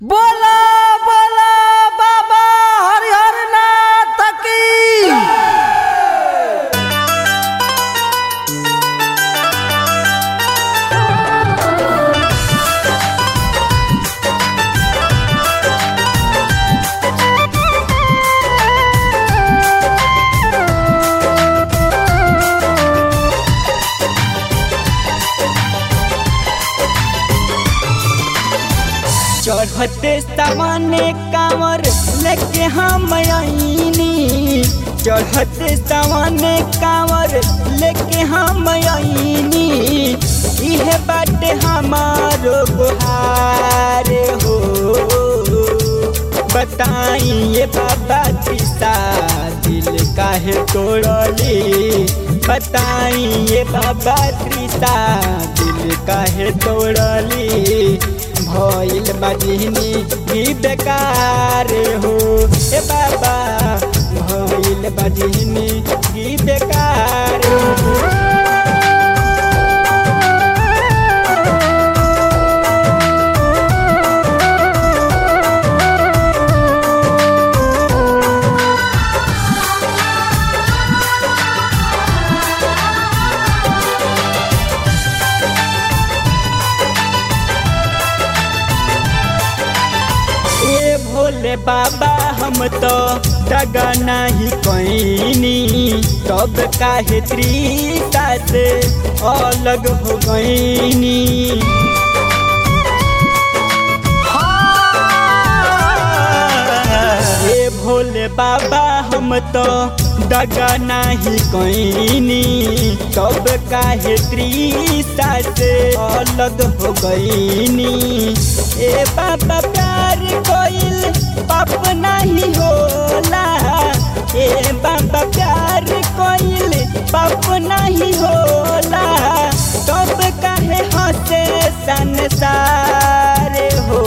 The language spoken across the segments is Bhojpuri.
बोला बोला बाबा हरिहर नाथ की चढ़ते सामने कांवर लेके हम आईनी चढ़ते सामने कांवर लेके हम आईनी इहे बाटे हमारो गुहार हो बताइए बाबा त्रिसा दिल काहे तोड़ली बताइए बाबा त्रिसा दिल काहे तोड़ली भइल बजनी ही बेकार हो ए बाबा भइल बजनी ही बेकार हो ए भोले बाबा हम तो दगा नहीं कैनी तब काहे त्रिता से अलग हो गईनी ए भोले बाबा हम तो दगा नहीं कैनी तब काहे त्रिता से अलग हो गईनी ए बाबा प्यार कोइल पाप नहीं होला ए बाबा प्यार कोइल पाप नहीं होला तब काहे हंसे संसार हो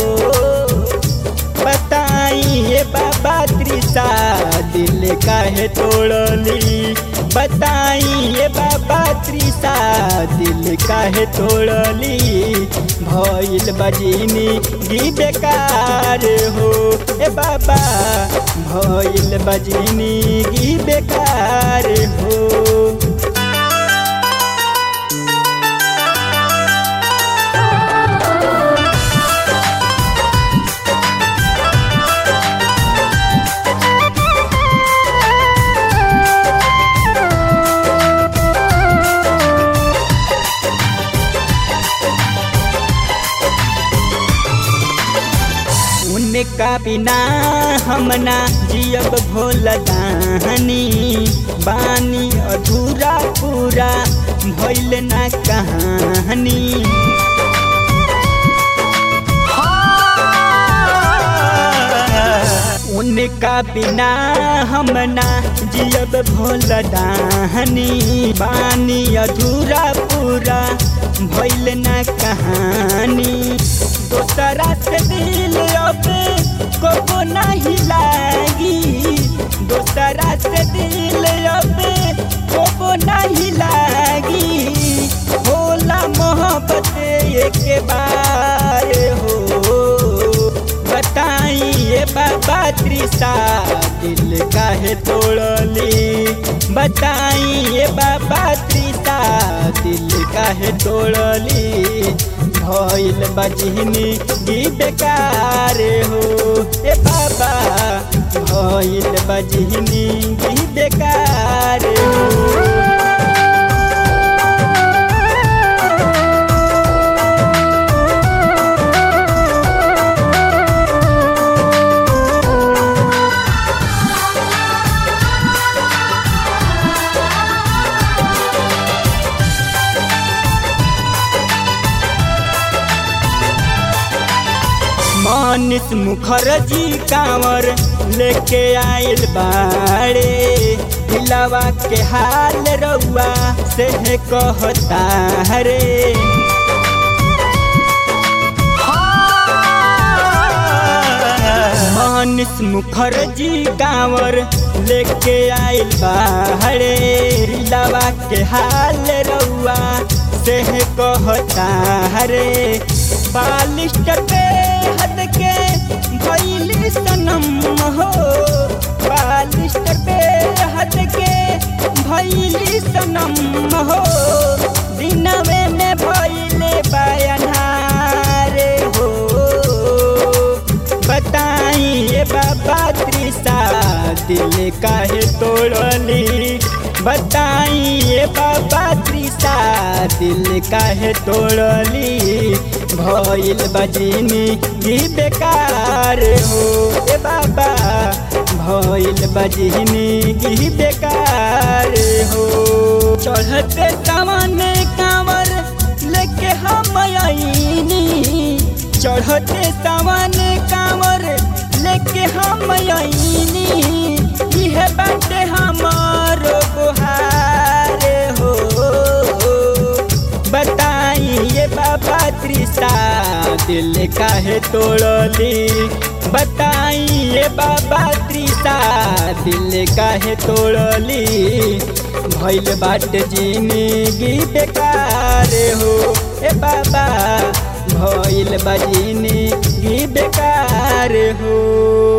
बताइए बाबा त्रिसा दिल काहे तोड़ली बताइए बाबा त्रिसा दिल काहे तोड़ली भइल बजनी गी बेकार हो ए बाबा भइल बजनी गी बेकार हो उनका बिना हमना जियब भोल दानी बानी अधूरा पूरा भइल ना कहानी उनका बिना हमना जियब भोल दानी बानी अधूरा पूरा भइल ना कहानी दोसरा से दिल अब को नहीं लागी दोसरा से दिल अब को नहीं लागी होला मोहब्बत एक बार हो बताइए बाबा त्रिसा दिल काहे तोड़ली बताइए बाबा त्रिसा दिल काहे तोड़ली भइल बजनी गी बेकार हो ए बाबा भइल बजनी गी बेकार हो मानिस मुखर्जी कांवर लेके आइल बाड़े दिलावा के हाल रउआ से कहता रे मानिस मुखर्जी कांवर लेके आइल बाड़े दिलावा के हाल रउआ से कहता रे बालिश पे हद के काहे तोड़ली बताइए बाबा त्रिसा दिल काहे तोड़ली भइल बजनी गी बेकार हो ए बाबा भइल बजनी गी बेकार हो चढ़ते सामने कांवर लेके हम आईनी चढ़ते सामने कांवर लेके हम आईनी इहे बाटे हमारो गुहार हो बताइए बाबा त्रिसा दिल काहे तोड़ली बताइए बाबा त्रिसा दिल काहे तोड़ली भइल बाट जिंदगी बेकार हो ए बाबा भइल बा जिंदगी बेकार हो